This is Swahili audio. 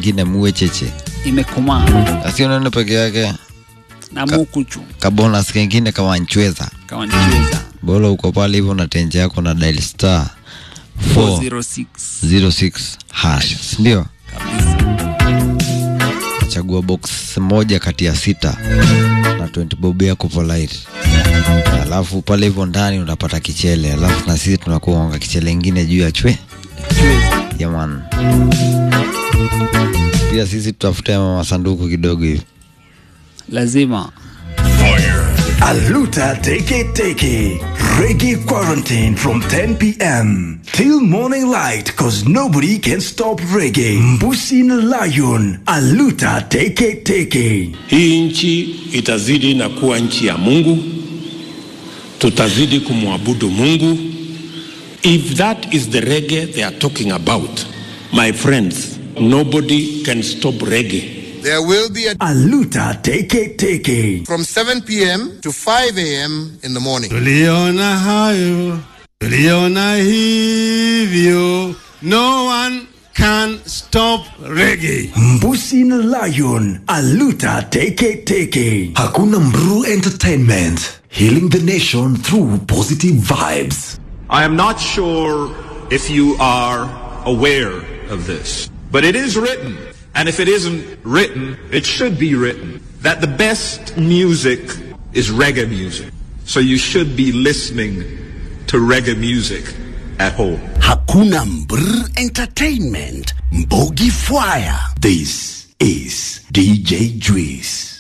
ingine muwe cheche imekomaa asionene peke yake na mukuchu kabonus kengine kama nchweza kama nicheza bora uko pale hivyo na tenje yako na dial star 406 406 hash ndio kabisa chagua box moja kati ya sita na 20 bob yako polite alafu pale hivyo ndani unapata kichele alafu na sisi tunakuonga kichele ingine juu ya chwe cheza yaman pia sisi tutafute masanduku kidogo hivi lazima Aluta Teke Teke. Reggae quarantine from 10 p.m. till morning light cause nobody can stop reggae. Mbusi na Lion. Aluta Teke Teke. Hii nchi itazidi na kuwa nchi ya Mungu, tutazidi kumwabudu Mungu. If that is the reggae they are talking about, my friends, nobody can stop reggae. There will be a Aluta Teke Teke. from 7 p.m. to 5 a.m. in the morning. Tuliona hayo, tuliona hivyo. No one can stop reggae. Mbusi na Lion. Aluta Teke Teke. Hakuna Mru Entertainment. Healing the nation through positive vibes. I am not sure if you are aware of this, but it is written, and if it isn't written, it should be written, that the best music is reggae music. So you should be listening to reggae music at home. Hakuna Mbr Entertainment. Mbogi Fire. This is DJ Juice.